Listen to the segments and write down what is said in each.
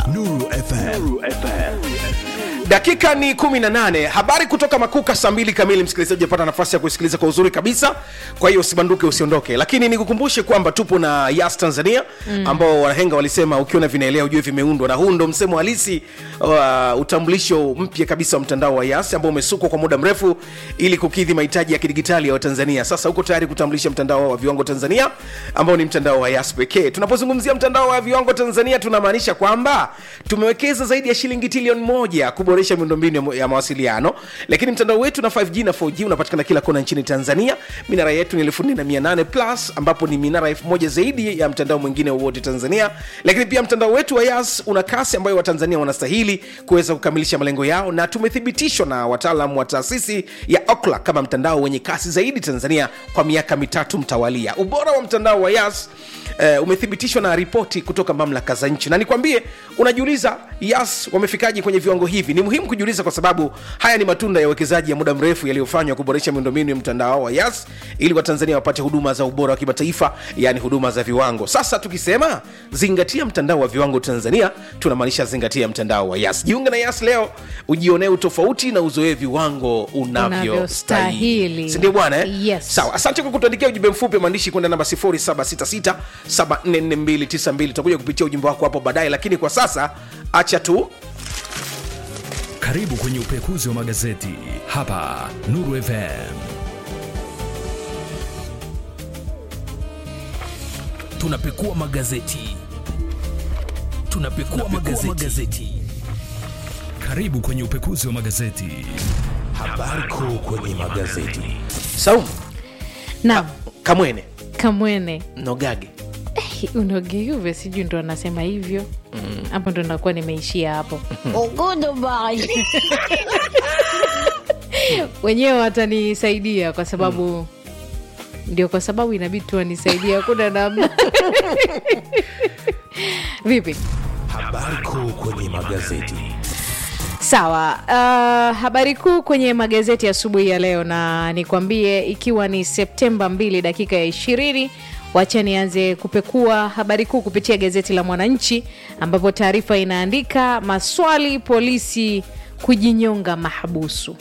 Nuru FM. dakika ni 18 habari kutoka makuka saa mbili kamili msikilizaji apata nafasi ya kusikiliza kwa uzuri kabisa kwa hiyo usibanduke usiondoke lakini nikukumbushe kwamba tupo na yas tanzania mm. ambao wanahenga walisema ukiona vinaelea ujue vimeundwa na huu ndo msemo halisi wa utambulisho mpya kabisa wa mtandao wa yas ambao umesukwa kwa muda mrefu ili kukidhi mahitaji ya kidigitali ya watanzania sasa uko tayari kutambulisha mtandao wa viwango tanzania ambao ni mtandao wa yas pekee tunapozungumzia mtandao wa viwango tanzania tunamaanisha kwamba tumewekeza zaidi ya shilingi trilioni moja kuboresha miundombinu ya, ya mawasiliano lakini mtandao wetu na 5g na 4g unapatikana kila kona nchini tanzania minara yetu ni 4800 plus ambapo ni minara 1000 zaidi ya mtandao mwingine wowote tanzania lakini pia mtandao wetu wa yas una kasi ambayo watanzania wanastahili kuweza kukamilisha malengo yao na tumethibitishwa na wataalam wa taasisi ya okla kama mtandao wenye kasi zaidi tanzania kwa miaka mitatu mtawalia ubora wa mtandao wa yas uh, umethibitishwa na ripoti kutoka mamlaka za nchi na nikwambie unajiuliza yas wamefikaje kwenye viwango hivi ni muhimu kujiuliza kwa sababu haya ni matunda ya uwekezaji ya muda mrefu yaliyofanywa kuboresha miundombinu ya mtandao wa yas ili watanzania wapate huduma za ubora wa kimataifa yaani huduma za viwango sasa tukisema zingatia mtandao wa viwango tanzania tunamaanisha zingatia mtandao wa yas jiunge na yas leo ujionee utofauti na uzoee viwango unavyostahili Unavyostahili. sindio bwana eh? Yes. sawa asante kwa kutuandikia ujumbe mfupi wa maandishi kwenda namba 0766744292 tutakuja kupitia ujumbe wako hapo baadaye lakini kwa sasa acha tu Karibu kwenye upekuzi wa magazeti hapa Nuru FM. Tunapekua magazeti, tunapekua magazeti. magazeti. Karibu kwenye upekuzi wa magazeti. Habari kuu kwenye magazeti. saumu Naam, kamwene kamwene nogage unogeuve sijui ndo anasema hivyo hapo ndo nakuwa nimeishia hapo wenyewe watanisaidia kwa sababu ndio kwa sababu inabidi tu wanisaidia hakuna namna vipi Habari kuu kwenye magazeti. sawa uh, habari kuu kwenye magazeti asubuhi ya leo na nikwambie ikiwa ni septemba 2 dakika ya ishirini wacha nianze kupekua habari kuu kupitia gazeti la mwananchi ambapo taarifa inaandika maswali polisi kujinyonga mahabusu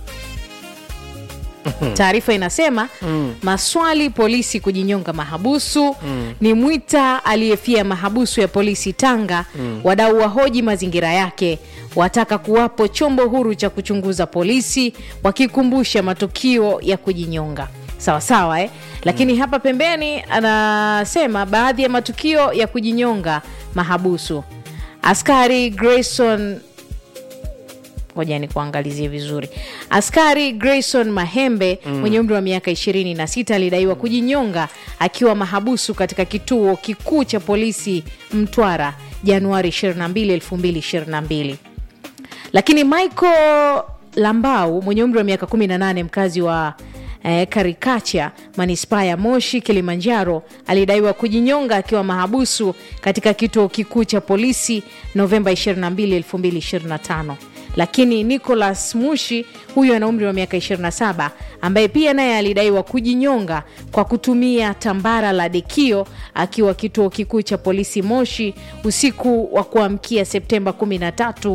taarifa inasema mm. maswali polisi kujinyonga mahabusu mm. ni mwita aliyefia mahabusu ya polisi tanga mm. wadau wahoji mazingira yake wataka kuwapo chombo huru cha kuchunguza polisi wakikumbusha matukio ya kujinyonga sawa sawa eh? lakini hapa pembeni anasema baadhi ya matukio ya kujinyonga mahabusu askari grayson ngoja ni kuangalizie vizuri askari grayson mahembe mm. mwenye umri wa miaka 26 alidaiwa kujinyonga akiwa mahabusu katika kituo kikuu cha polisi mtwara januari 22 2022 lakini michael lambau mwenye umri wa miaka 18 mkazi wa eh, karikacha manispaa ya moshi kilimanjaro alidaiwa kujinyonga akiwa mahabusu katika kituo kikuu cha polisi novemba 22 2025 lakini nicolas mushi huyu ana umri wa miaka 27 ambaye pia naye alidaiwa kujinyonga kwa kutumia tambara la dekio akiwa kituo kikuu cha polisi moshi usiku wa kuamkia septemba 13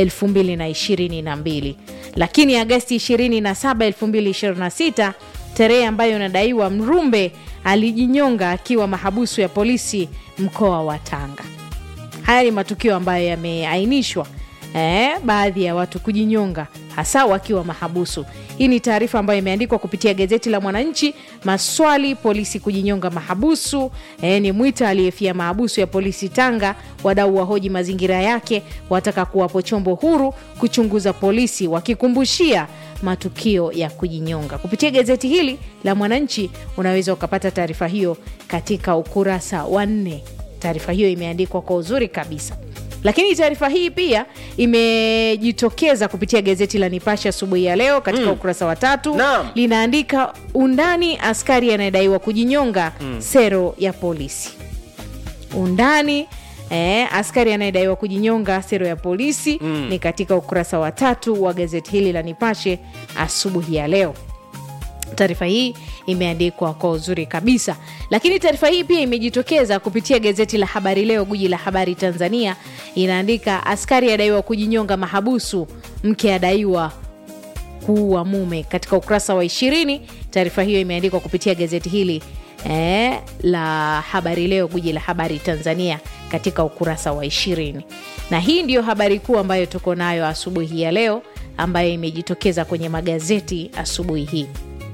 2022 lakini agasti 27 2026 tarehe ambayo inadaiwa mrumbe alijinyonga akiwa mahabusu ya polisi mkoa wa tanga haya ni matukio ambayo yameainishwa eh, baadhi ya watu kujinyonga hasa wakiwa mahabusu hii ni taarifa ambayo imeandikwa kupitia gazeti la mwananchi maswali polisi kujinyonga mahabusu eh, ni mwita aliyefia mahabusu ya polisi tanga wadau wahoji mazingira yake wataka kuwapo chombo huru kuchunguza polisi wakikumbushia matukio ya kujinyonga kupitia gazeti hili la mwananchi unaweza ukapata taarifa hiyo katika ukurasa wa nne taarifa hiyo imeandikwa kwa uzuri kabisa lakini taarifa hii pia imejitokeza kupitia gazeti la nipashe asubuhi ya leo katika mm. ukurasa wa tatu Naam. linaandika undani askari anayedaiwa kujinyonga mm. sero ya polisi undani Eh, askari anayedaiwa kujinyonga sero ya polisi mm. ni katika ukurasa wa tatu wa gazeti hili la nipashe asubuhi ya leo taarifa hii imeandikwa kwa uzuri kabisa lakini taarifa hii pia imejitokeza kupitia gazeti la habari leo guji la habari tanzania inaandika askari adaiwa kujinyonga mahabusu mke adaiwa kuua mume katika ukurasa wa ishirini taarifa hiyo imeandikwa kupitia gazeti hili eh, la habari leo guji la habari tanzania katika ukurasa wa ishirini na hii ndiyo habari kuu ambayo tuko nayo asubuhi ya leo ambayo imejitokeza kwenye magazeti asubuhi hii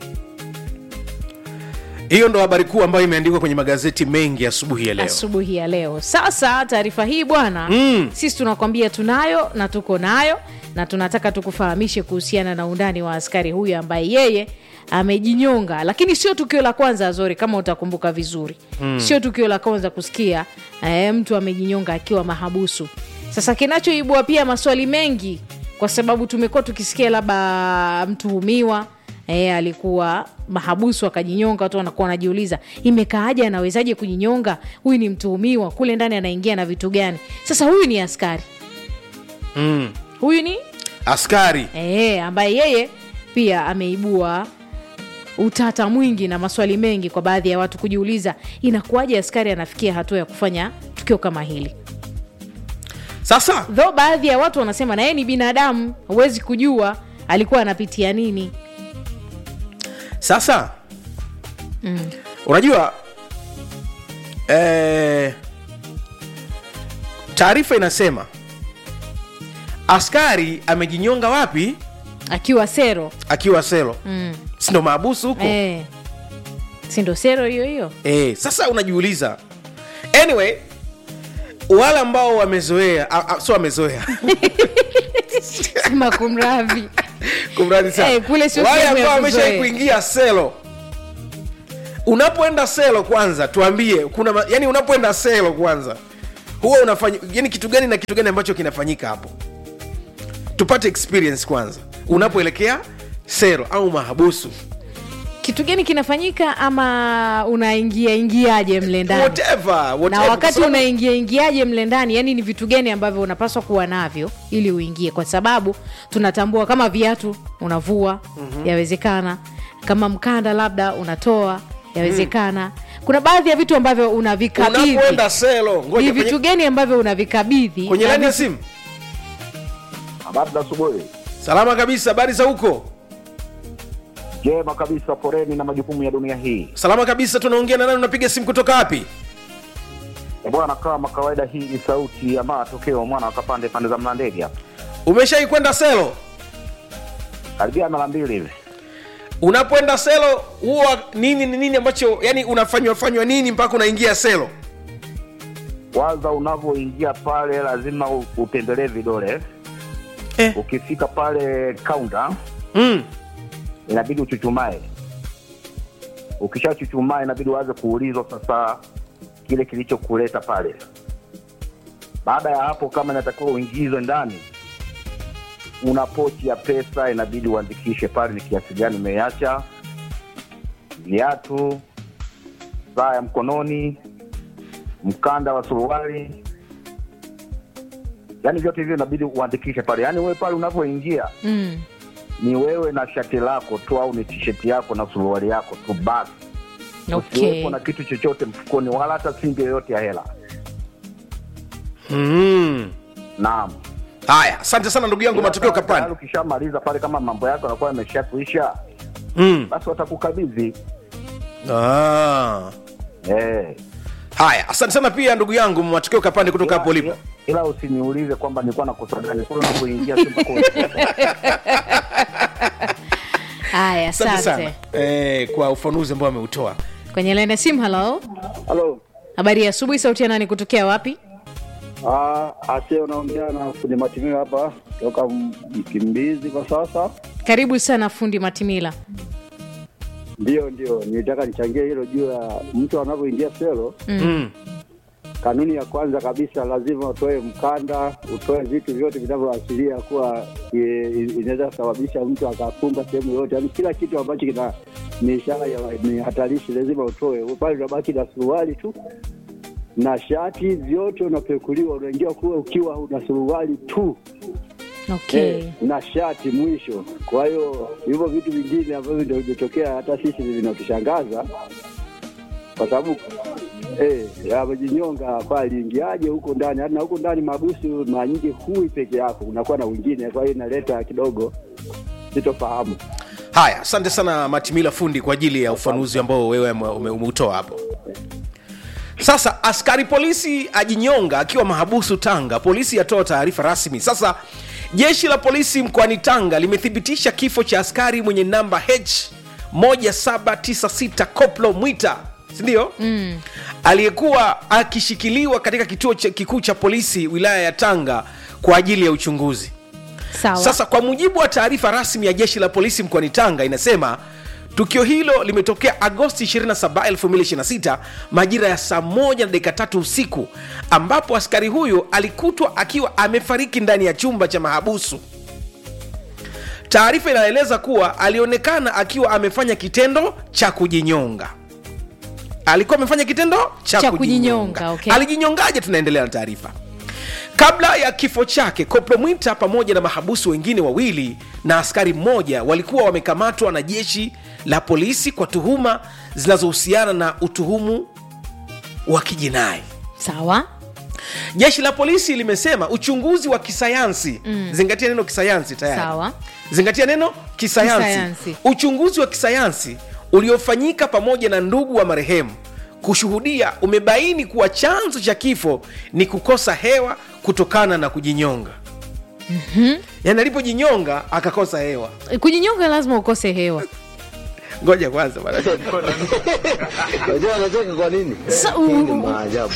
hiyo ndo habari kuu ambayo imeandikwa kwenye magazeti mengi asubuhi ya leo asubuhi ya leo sasa taarifa hii bwana mm. sisi tunakwambia tunayo na tuko nayo na tunataka tukufahamishe kuhusiana na undani wa askari huyu ambaye yeye amejinyonga lakini sio tukio la kwanza zori kama utakumbuka vizuri mm. sio tukio la kwanza kusikia eh, mtu amejinyonga akiwa mahabusu sasa kinachoibua pia maswali mengi kwa sababu tumekuwa tukisikia labda mtuhumiwa e, alikuwa mahabusu akajinyonga watu wanakuwa wanajiuliza imekaaje anawezaje kujinyonga huyu ni mtuhumiwa kule ndani anaingia na vitu gani sasa huyu ni askari mm. huyu ni askari e, ambaye yeye pia ameibua utata mwingi na maswali mengi kwa baadhi ya watu kujiuliza inakuwaje askari anafikia hatua ya kufanya tukio kama hili sasa dho baadhi ya watu wanasema na yeye ni binadamu huwezi kujua alikuwa anapitia nini sasa mm. unajua eh, taarifa inasema askari amejinyonga wapi akiwa sero akiwa selo mm. sindo maabusu huko e, sindo sero hiyo hiyo eh, sasa unajiuliza anyway wale ambao wamezoea a- a- sio wamezoea sema kumradhi kumradi sana Eh, kule sio wale sehemu ya ambao wameshai kuzoea. kuingia selo unapoenda selo kwanza tuambie kuna ma- yani unapoenda selo kwanza huwa unafanya yani kitu gani na kitu gani ambacho kinafanyika hapo tupate experience kwanza unapoelekea selo au mahabusu kitu gani kinafanyika ama unaingia ingiaje mle ndani whatever, na whatever. Kwa wakati sababu- unaingia ingiaje mle ndani yani ni vitu gani ambavyo unapaswa kuwa navyo ili uingie kwa sababu tunatambua kama viatu unavua mm-hmm. yawezekana kama mkanda labda unatoa yawezekana kuna baadhi ya vitu ambavyo unavikabidhi unapoenda selo ni ngoja vitu kwenye, gani ambavyo unavikabidhi kwenye na laini ya vitu- simu Habari za asubuhi. salama kabisa habari za huko Jema kabisa, poreni na majukumu ya dunia hii. salama kabisa tunaongea na nani unapiga simu kutoka wapi E bwana, kama kawaida, hii ni sauti ya matokeo mwana wakapande pande za Mlandege hapa, umeshai kwenda selo karibia mara mbili hivi. unapoenda selo huwa nini ni nini ambacho yani unafanywa fanywa nini mpaka unaingia selo Kwanza unavyoingia pale, lazima u- utembelee vidole. eh. Ukifika pale kaunta, mm. inabidi uchuchumae. Ukishachuchumaa, inabidi uanze kuulizwa sasa kile kilichokuleta pale. Baada ya hapo, kama inatakiwa uingizwe ndani, una pochi ya pesa, inabidi uandikishe pale ni kiasi gani umeacha, viatu, saa ya mkononi, mkanda wa suruali, yaani vyote hivyo inabidi uandikishe pale. Yaani wewe pale unavyoingia mm. ni wewe na shati lako tu au ni tisheti yako na suruali yako tu basi okay. usiwepo na kitu chochote mfukoni wala hata simbi yoyote ya hela Mm. naam haya asante sana ndugu yangu matokeo Ila tayari kapani ukishamaliza pale kama mambo yako yanakuwa yamesha kuisha mm. basi watakukabidhi ah. eh. haya asante sana pia ndugu yangu matokeo kapande kutoka hapo ulipo ila, ila usiniulize kwamba nilikuwa nakosa gani kule unapoingia tu mpaka unatoka. haya asante sana asante eh, kwa ufanuzi ambao ameutoa kwenye laini ya simu halo Halo. habari ya asubuhi sauti ya nani kutokea wapi Ah, Ase unaongea na fundi matimio hapa toka M- Mkimbizi kwa sasa. karibu sana fundi matimila Ndio, ndio, nilitaka nichangie hilo juu ya mtu anavyoingia selo. mm. Kanuni ya kwanza kabisa, lazima utoe mkanda, utoe vitu vyote vinavyoashiria kuwa e, inaweza kusababisha mtu akafunga sehemu yoyote, yaani kila kitu ambacho kina ni ishara ya ni hatarishi lazima utoe. Pale unabaki na suruali tu na shati, vyote unapekuliwa, unaingia kuwa ukiwa una suruali tu okay eh, na shati mwisho. Kwa hiyo hivyo vitu vingine ambavyo ndio vimetokea hata sisi vinatushangaza kwa sababu eh, amejinyonga hapa, aliingiaje huko ndani? Hata na huko ndani mabusu mara nyingi hui peke yako, unakuwa na wengine, kwa hiyo inaleta kidogo sitofahamu. haya asante sana matimila fundi kwa ajili ya ufanuzi ambao wewe ume- ume- umeutoa hapo sasa askari polisi ajinyonga akiwa mahabusu tanga polisi yatoa taarifa rasmi sasa jeshi la polisi mkoani tanga limethibitisha kifo cha askari mwenye namba h 1796 koplo mwita sindio mm. aliyekuwa akishikiliwa katika kituo cha- kikuu cha polisi wilaya ya tanga kwa ajili ya uchunguzi sawa sasa kwa mujibu wa taarifa rasmi ya jeshi la polisi mkoani Tanga inasema tukio hilo limetokea Agosti 27, 2026 majira ya saa moja na dakika tatu usiku ambapo askari huyo alikutwa akiwa amefariki ndani ya chumba cha mahabusu. Taarifa inaeleza kuwa alionekana akiwa amefanya kitendo cha kujinyonga. Alikuwa amefanya kitendo cha, Cha kujinyonga. kujinyonga, okay. Alijinyongaje? Tunaendelea na taarifa. Kabla ya kifo chake, Koplo Mwita pamoja na mahabusu wengine wawili na askari mmoja walikuwa wamekamatwa na jeshi la polisi kwa tuhuma zinazohusiana na utuhumu wa kijinai. sawa Jeshi la polisi limesema uchunguzi wa kisayansi mm. zingatia neno kisayansi tayari Sawa. zingatia neno kisayansi. Kisayansi. uchunguzi wa kisayansi uliofanyika pamoja na ndugu wa marehemu kushuhudia umebaini kuwa chanzo cha kifo ni kukosa hewa kutokana na kujinyonga mm-hmm. yani alipojinyonga akakosa hewa kujinyonga lazima ukose hewa ngoja kwanza bwana. Unajua anacheka kwa nini? Sa- Hii ni u- maajabu.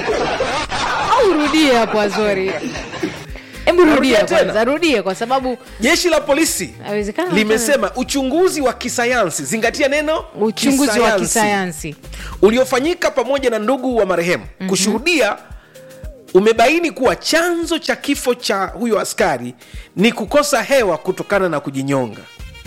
au urudie hapo azori hebu rudia Narudia tena. kwanza rudie kwa sababu jeshi la polisi Haiwezekana limesema uchunguzi wa kisayansi zingatia neno uchunguzi wa kisayansi uliofanyika pamoja na ndugu wa marehemu mm-hmm. kushuhudia umebaini kuwa chanzo cha kifo cha huyo askari ni kukosa hewa kutokana na kujinyonga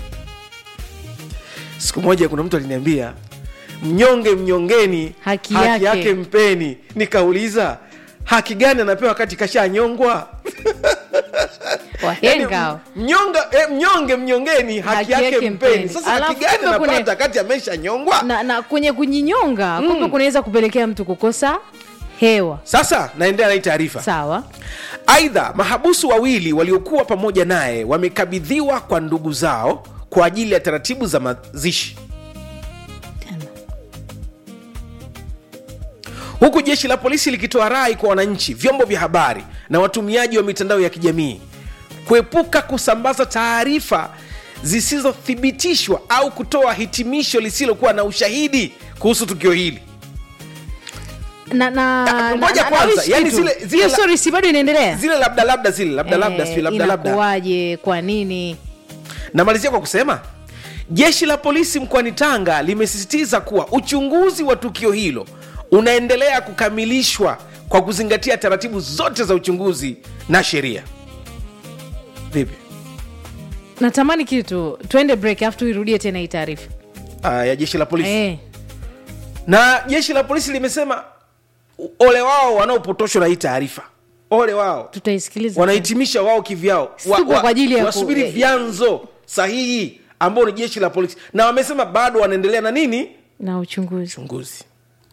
siku moja kuna mtu aliniambia mnyonge mnyongeni Haki haki yake. yake mpeni nikauliza haki gani anapewa wakati kashanyongwa wahenga hao. mnyonga eh, mnyonge mnyongeni haki, Haki yake, yake mpeni mpeni. sasa haki Alafu gani kumbe kuna- anapata kati amesha nyongwa na, na kwenye kujinyonga kumbe kunaweza kupelekea mtu kukosa hewa sasa naendelea na hii taarifa sawa aidha mahabusu wawili waliokuwa pamoja naye wamekabidhiwa kwa ndugu zao kwa ajili ya taratibu za mazishi huku jeshi la polisi likitoa rai kwa wananchi vyombo vya habari na watumiaji wa mitandao ya kijamii kuepuka kusambaza taarifa zisizothibitishwa au kutoa hitimisho lisilokuwa na ushahidi kuhusu tukio hili na, na, Ah, ngoja na- kwanza, na- yani kitu. zile- zile hiyo la- story si bado inaendelea zile labda labda zile labda labda Eh, sijui labda labda inakuwaje kwa nini namalizia kwa kusema jeshi la polisi mkoani tanga limesisitiza kuwa uchunguzi wa tukio hilo unaendelea kukamilishwa kwa kuzingatia taratibu zote za uchunguzi na sheria vipi natamani kitu tuende break afu tuirudie tena hii taarifa uh, ya jeshi la polisi eh, na jeshi la polisi limesema u- ole wao wanaopotoshwa na hii taarifa ole wao tutaisikiliza wanahitimisha wao kivyao Tupo kwa ajili ya ku- wasubiri eh, vyanzo sahihi ambao ni jeshi la polisi na wamesema bado wanaendelea na nini na uchunguzi uchunguzi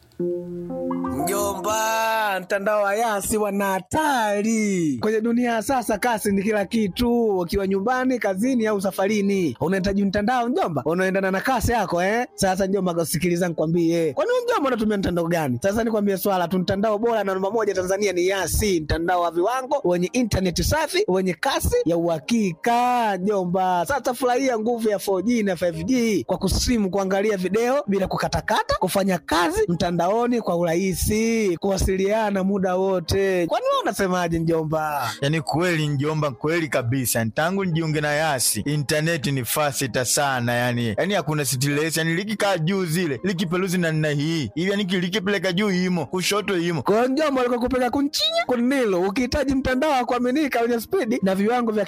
Mjomba, mtandao wa Yasi wana hatari kwenye dunia ya sasa. Kasi ni kila kitu, ukiwa nyumbani, kazini au safarini, unahitaji mtandao mjomba, unaendana na kasi yako eh. Sasa mjomba, sikiliza nikwambie, kwani wewe mjomba unatumia mtandao gani? Sasa nikwambie swala tu, mtandao bora na namba moja Tanzania ni Yasi, mtandao wa viwango wenye intaneti safi wenye kasi ya uhakika mjomba. Sasa furahia nguvu ya 4G na 5G kwa kusimu, kuangalia video bila kukatakata, kufanya kazi mtandaoni kwa urahisi, kuwasiliana muda wote. Kwani wewe unasemaje mjomba? yaani kweli njomba kweli kabisa tangu nijiunge na yasi intaneti ni fasita sana yani yani hakuna stress yani likikaa juu zile likipeluzi na nna hii hivi yani likipeleka juu imo kushoto imo Kwa hiyo mjomba, alikuwa kupeleka kunchinya kunilo, ukihitaji mtandao wa kuaminika wenye spidi na viwango vya